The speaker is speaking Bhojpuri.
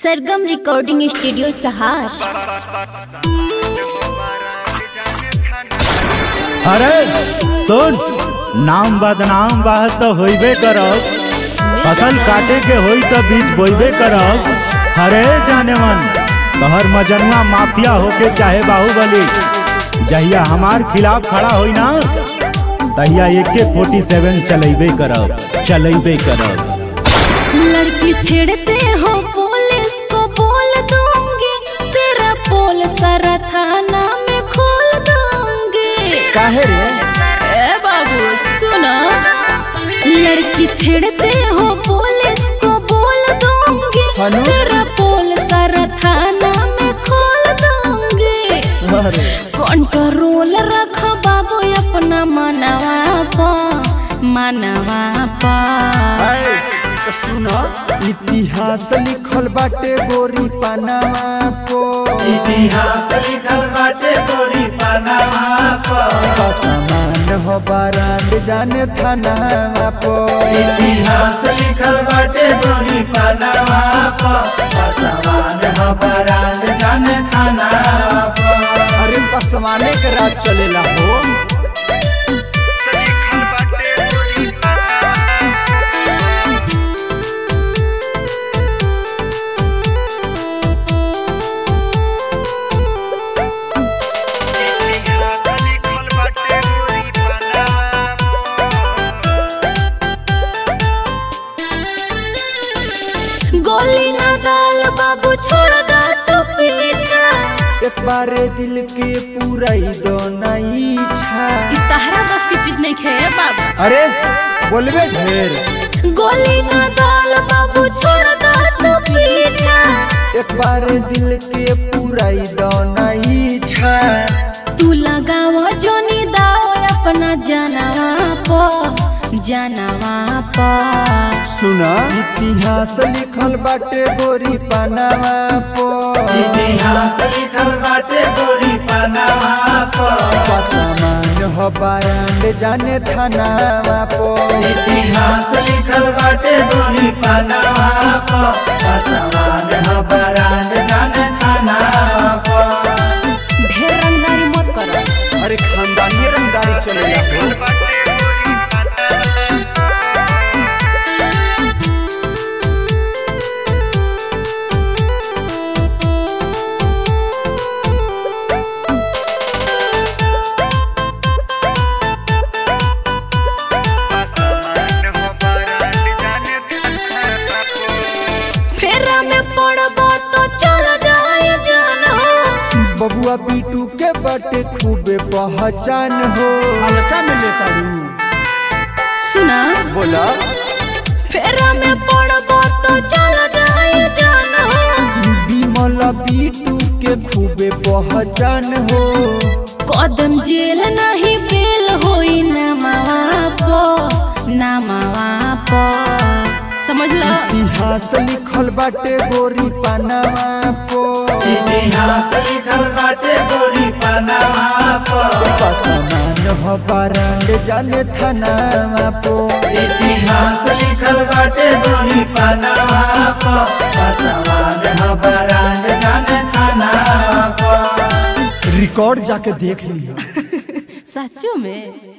सरगम रिकॉर्डिंग स्टूडियो सहार अरे सुन नाम बदनाम बा तो होइबे करब फसल काटे के होई तो बीज बोइबे करब अरे जाने मन तोहर मजनुआ माफिया होके चाहे बाहुबली जहिया हमार खिलाफ खड़ा होई ना तहिया एके फोर्टी सेवन चलेबे करब चलेबे करब लड़की छेड़ते हो पुलिस को बोल दूंगी तेरा पोल सारा थाना में खोल दूंगी काहे रे ए बाबू सुनो लड़की छेड़ते हो पुलिस को बोल दूंगी हनु? तेरा पोल सारा थाना में खोल दूंगी अरे कंट्रोल रख बाबू अपना मनवा पा मनवा पा आए, तो सुनो इतिहास लिखल बाटे गोरी पनामा को इतिहास लिखल बाटे गोरी पनामा समान हो बारांड जाने थाना को इतिहास लिखल बाटे गोरी पनामा पसवान हो बरांड जाने थाना अरे पसवाने के राज चलेला हो गोली ना डाल बाबू छोड़ दो तू पीछा एक बारे दिल के पूरा ही दो नहीं छा ई तहरा बस की चीज नहीं खे बाबू अरे बोलबे ढेर गोली ना डाल बाबू छोड़ दो तू पीछा एक बार दिल के पूरा ही दो नहीं छा तू लगाव जोनी दाओ अपना जानवा पो जानवा पो सुना इतिहास लिखल बाटे गोरी पनामा पो इतिहास लिखल बाटे गोरी पनामा सामान हो बारांड जाने थाना पो इतिहास लिखल बाटे गोरी पनामा पसवान हो बरांड जाने थाना ढेर रंगदारी मत करो अरे खानदानी रंगदारी चलेला हो फेरा में पड़बो तो चल जाए जानो बबुआ पीटू के बटे खूबे पहचान हो हल्का में लेता सुना बोला फेरा में पड़बो तो चल जाए जानो विमल पीटू के खूबे पहचान हो कदम जेल नहीं बेल होई ना मावा पो ना मावा पो समझ लो इतिहास लिखल बाटे गोरी पनामा पो इतिहास लिखल बाटे गोरी पनामा सामान हो बारांड जाने थाना पो इतिहास लिखल बाटे गोरी पनामा पसवान हो बरांड जाने थाना रिकॉर्ड जाके देख लिया सचो में